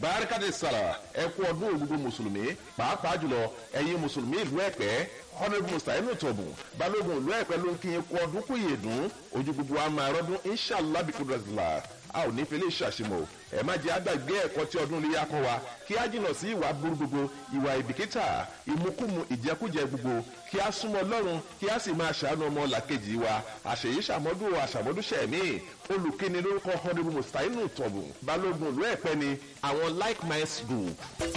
barakade sara ẹ kú ọdún gbogbo mùsùlùmí pàápàá jùlọ ẹ̀yin mùsùlùmí ìlú ẹ̀pẹ́ honourable mustainu tọ̀bù balógun ìlú ẹ̀pẹ́ ló ń kí yín kú ọdún kú ìyèdún ojú gbogbo a máa rọ́dún inshallah bí kudrazila a ò ní fẹlẹ́ ṣàṣìmọ̀ ẹ má jẹ́ àgbàgbé ẹ̀kọ́ tí ọdún iléyà kọ́ wa kí á jìnnà sí ìwà burú gbogbo ìwà ìbìkítà ìmukúmu ìjẹkújẹ gbogbo kí á súnmọ́ lọ́rùn kí á sì máa ṣàánú ọmọ làkejì wa àṣèyí ṣàmọ́dún àṣàmọ́dúnṣẹ́ mi olùkíni lórúkọ honourable mustainu tọ̀bù balógun ìlú ẹ̀pẹ́ ni àwọn like minds group.